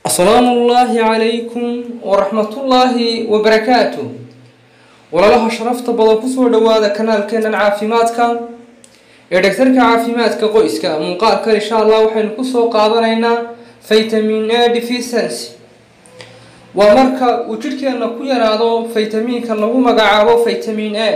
asalaamu ullaahi calaykum waraxmatullaahi wabarakaatu walaalaha sharafta badan kusoo dhowaada kanaalkeenan caafimaadka ee dhagtarka caafimaadka qoyska muuqaalkan insha allah waxaynu kusoo qaadanaynaa vitamin a deficiency waa marka uu jidhkeenna ku yaraado faytamiinka lagu magacaabo vitamin a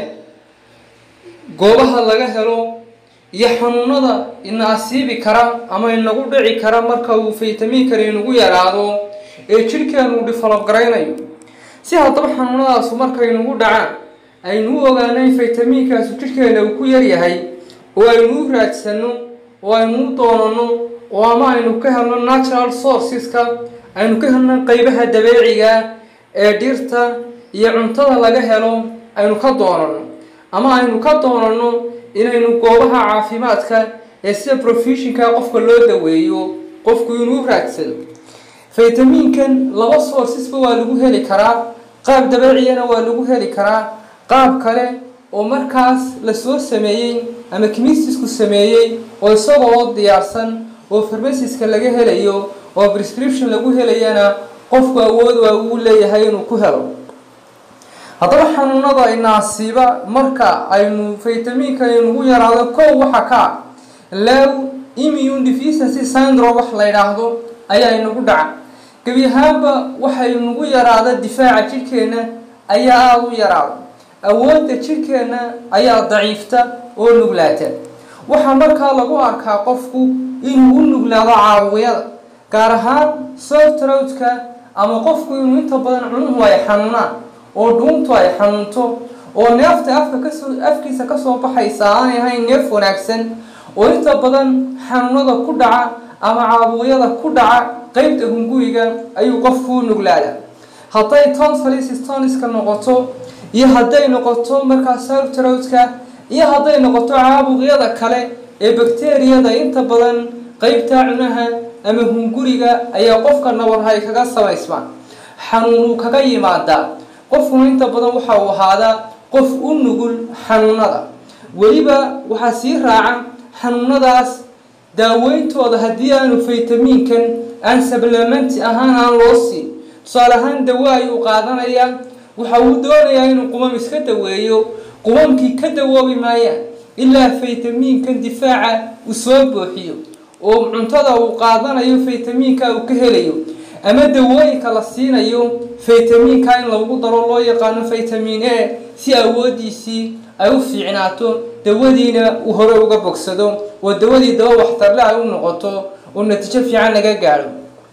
goobaha laga helo iyo xanuunada ina asiibi kara ama inagu dhici kara marka uu faytamiinkani inagu yaraado ee jidhkeenu develop garaynayo si haddaba xanuunadaasu markay nagu dhacaan aynu u ogaano in faytamiinkaasu jidhkeena uu ku yaryahay oo aynu u raadsano oo aynu u doonano oo ama aynu ka helno natural sourceska aynu ka helno qeybaha dabeeciga ee dhirta iyo cuntada laga helo aynu ka doonano ama aynu ka doonano inaynu goobaha caafimaadka ee sida professionka qofka loo daweeyo qofku inuu raadsado faytamiinkan laba sourcesba waa lagu heli karaa qaab dabeeciyana waa lagu heli karaa qaab kale oo markaas lasoo sameeyey ama kimistisku sameeyey oo isagoo diyaarsan oo farmasiska laga helayo oo prescription lagu helayana qofku awood waa uu leeyahay inuu ku helo haddaba xanuunada inaasiiba marka aynu faytamiinkan inugu yaraado kow waxa ka ah low immune deficiency syndrome wax la yidhaahdo ayaa inagu dhaca gebi ahaanba waxay nagu yaraada difaaca jidhkeena ayaa aada u yaraada awoodda jidhkeena ayaa daciifta oo nuglaata waxaa markaa lagu arkaa qofku inuu u nuglaado caabuqyada gaar ahaan sortrowdka ama qofku inuu inta badan cunuhu ay xanuunaan oo dhuuntu ay xanuunto oo neefta afka kasoo afkiisa kasoo baxaysa aanay ahayn neef wanaagsan oo inta badan xanuunada ku dhaca ama caabuqyada ku dhaca qeybta hunguriga ayuu qofku u nuglaada hadday tonsalis toniska noqoto iyo hadday noqoto markaa sortrowdka iyo hadday noqoto caabuqyada kale ee bakteriyada inta badan qeybta cunaha ama hunguriga ayaa qofka nabarhay kaga samaysmaan xanuunuu kaga yimaadaa qofkuna inta badan waxa uu ahaadaa qof u nugul xanuunada weliba waxaa sii raaca xanuunadaas daaweyntooda haddii aanu faytamiinkan aan sablamenti ahaan aan loo siin tusaale ahaan dawo ayuu qaadanayaa waxa uu doonayaa inuu qumam iska daweeyo qumamkii ka dawoobi maayaan ilaa faytamiinkan difaaca uu soo buuxiyo oo cuntada uu qaadanayo faytamiinka uu ka helayo ama dawooyinka la siinayo faytamiinka in lagu daro loo yaqaano vitamin a si awoodiisii ay u fiicnaato dawadiina uu hore uga bogsado oo dawadii dawo waxtarle ay u noqoto oo natiijo fiican laga gaadho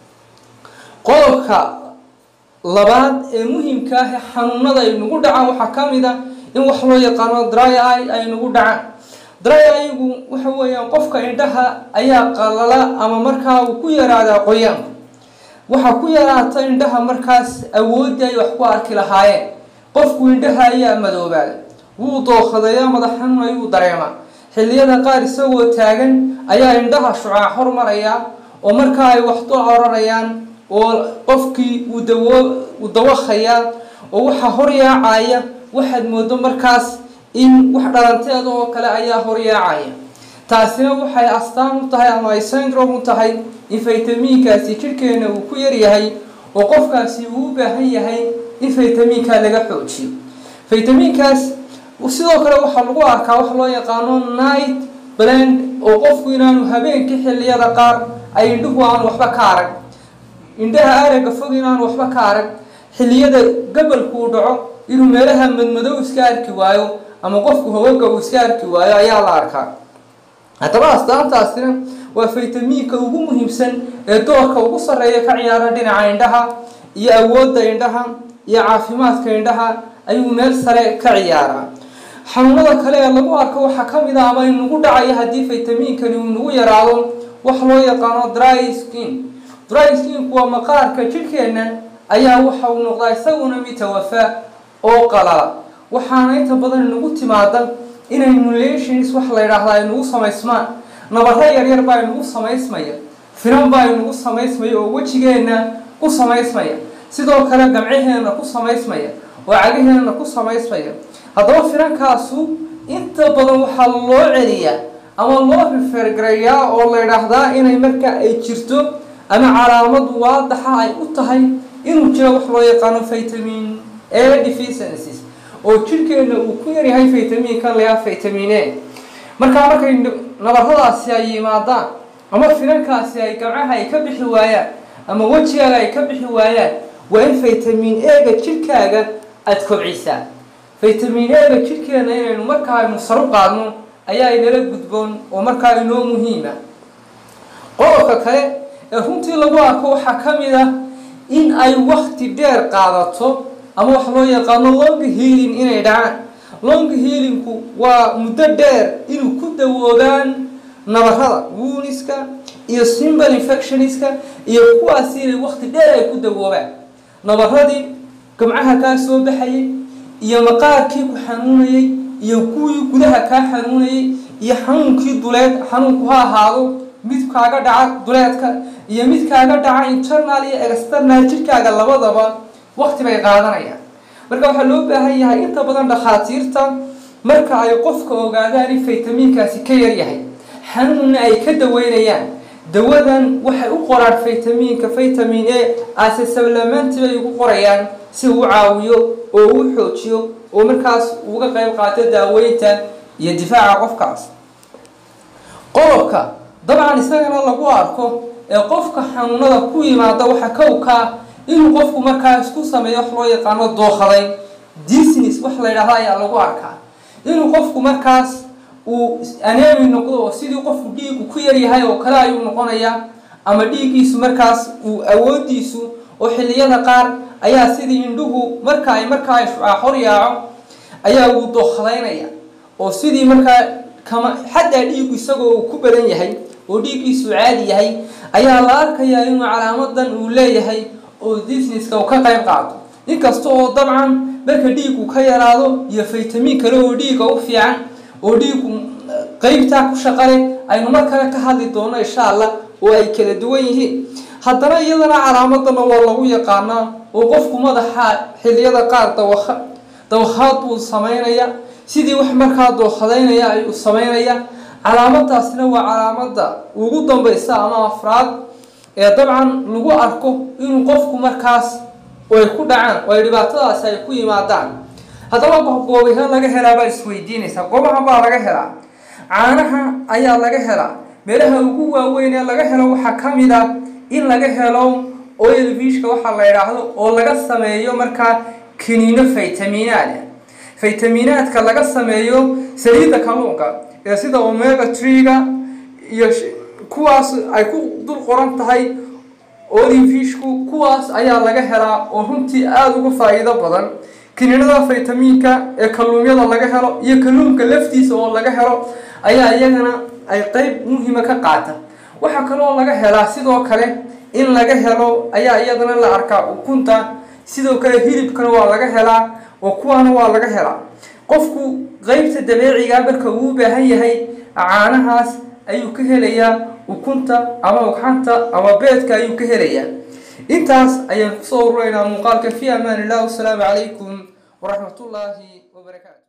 qodobka labaad ee muhiimka ah ee xanuunada ay nagu dhacaan waxaa ka mid a in wax loo yaqaano dry eye ay nagu dhacaan dry eye-gu waxa weeyaan qofka indhaha ayaa qalala ama markaa uu ku yaraadaa qoyaanku waxaa ku yaraata indhaha markaas awooddii ay wax ku arki lahaayeen qofku indhaha ayaa madoobaada wuu dookhadayaa madax xanuun ayuu dareemaa xilliyada qaar isagoo taagan ayaa indhaha shucaac hormaraya oo markaa ay wax dul oranayaan oo qofkii uu dawo uu dawakhayaa oo waxaa horyaacaya waxaad moodo markaas in wax dhalanteeda oo kale ayaa horyaacaya taasina waxay astaan u tahay ama ay syndrome u tahay in faytamiinkaasi jidhkeena uu ku yaryahay oo qofkaasi uu u baahan yahay in faytamiinka laga xoojiyo faytamiinkaas sidoo kale waxaa lagu arkaa wax loo yaqaano night blend oo qofku inaanu habeenkii xilliyada qaar ay indhuhu aan waxba ka arag indhaha aragga fog inaanu waxba ka arag xilliyada gabalku uu dhaco inuu meelaha madmadow iska arki waayo ama qofku hawoga uu iska arki waayo ayaa la arkaa haddaba astaantaasina waa faytamiinka ugu muhiimsan ee doorka ugu sarreeya ka ciyaara dhinaca indhaha iyo awoodda indhaha iyo caafimaadka indhaha ayuu meel sare ka ciyaaraa xanuunada kale ee lagu arko waxaa ka mid a ama inagu dhacayo haddii faytamiinkani uu nagu yaraado wax loo yaqaano dry skin dry skinku waa maqaarka jidhkeenna ayaa waxa uu noqdaa isaguna mitawafa oo qalala waxaana inta badan inagu timaada inay mulations wax la yidhaahdaa ay nagu samaysmaan nabaro yaryar baa inagu samaysmaya finan baa inagu samaysmaya oo wejigeenna ku samaysmaya sidoo kale gamcaheenna ku samaysmaya oo cagaheenna ku samaysmaya haddaba finankaasu inta badan waxaa loo celiyaa ama loo rifergareeyaa oo la yidhaahdaa inay marka ay jirto ama calaamad waadaxa ay u tahay inuu jiro wax loo yaqaano vitamin a deficiencies oo jirhkeena uu ku yaryahay vitamiinkan layaa vitamin a markaa markay nabarradaasi ay yimaadaan ama finankaasi ay gamcaha ay ka bixi waayaan ama wejigaaga ay ka bixi waayaan waa in vitamin a-ga jirhkaaga aada kobcisaa vitamin a-ga jirhkeena inaynu markaa aynu saru qaadno ayaa inala gudboon oo markaa inoo muhiima qodobka kale ee runtii lagu arko waxaa ka mid ah in ay wakti dheer qaadato ama wax loo yaqaano long healing inay dhacaan long healingku waa muddo dheer inuu ku dawoobaan nabarada wuuniska iyo simple infectioniska iyo kuwaasi inay wakti dheer ay ku dawoobaan nabaradii gamcaha kaa soo baxayay iyo maqaarkii ku xanuunayay iyo kuwii gudaha kaa xanuunayay iyo xanuunkii duleed xanuunku ha ahaado mid kaaga dhaca duleedka iyo mid kaaga dhaca internal iyo external jirkaaga labadaba wakti bay qaadanayaan marka waxaa loo baahan yahay inta badan dhakhaatiirta marka ay qofka ogaadaan in faytamiinkaasi ka yaryahay xanuunna ay ka daweynayaan dawadan waxay u qoraan faytamiinka vitamin a ase sablamenti bay ugu qorayaan si uu caawiyo oo uu xoojiyo oo markaas uga qayb qaato daaweynta iyo difaaca qofkaas qodobka dabcan isagana lagu arko ee qofka xanuunada ku yimaada waxa kowkaa inuu qofku markaa isku sameeyo wax loo yaqaano dookhadayn disnes wax la yidhaahda ayaa lagu arkaa inuu qofku markaas uu aneemi noqdo oo sidii qofku dhiigu ku yaryahay oo kale ayuu noqonayaa ama dhiiggiisu markaas uu awoodiisu oo xilliyada qaar ayaa sidii indhuhu marka ay markaa shucaaxor yaaco ayaa uu dookhadaynaya oo sidii markaa kama xataa dhiigu isagoo uu ku badan yahay oo dhiiggiisu caadi yahay ayaa la arkayaa inuu calaamadan uu leeyahay oo disneska uu ka qayb qaato inkasta oo dabcan marka dhiigu ka yaraado iyo faytamiin kale oo dhiiga u fiican oo dhiigu qeybtaa ku shaqale aynu mar kale ka hadli doono insha allah oo ay kala duwan yihiin haddana iyadana calaamadana waa lagu yaqaanaa oo qofku madaxa xilliyada qaar dawaa dawakhaad buu sameynaya sidii wax markaa dookhadaynaya ayuu sameynaya calaamadaasna waa calaamada ugu dambaysa ama afraad ee dabcan lagu arko inuu qofku markaas ay ku dhacaan oo ay dhibaatadaasi ay ku yimaadaan haddaba goobaha laga helaa baad isweydiinaysaa goobaha baa laga helaa caanaha ayaa laga helaa meelaha ugu waaweyn ee laga helo waxaa ka mid ah in laga helo oil vishka waxaa la yidhaahdo oo laga sameeyo markaa kiniino faytaminaad faytaminaadka laga sameeyo saliidda kalluunka ee sida omega tree-ga iyo kuwaas ay ku dul qoran tahay olivishku kuwaas ayaa laga helaa oo runtii aada uga faa-iido badan kiniinada faytamiinka ee kalluumyada laga helo iyo kalluunka laftiisa oo laga helo ayaa iyagana ay qeyb muhiima ka qaata waxaa kaloo laga helaa sidoo kale in laga helo ayaa iyadana la arkaa ukunta sidoo kale hilibkana waa laga helaa oo kuwaana waa laga helaa qofku qeybta dabeeciga marka uu u baahan yahay caanahaas ayuu ka helayaa ukunta ama ugxanta ama beedka ayuu ka helayaa intaas ayaan kusoo ururaynaa muuqaalka fi amaan illah wasalaamu calaykum waraxmat ullaahi wabarakaatu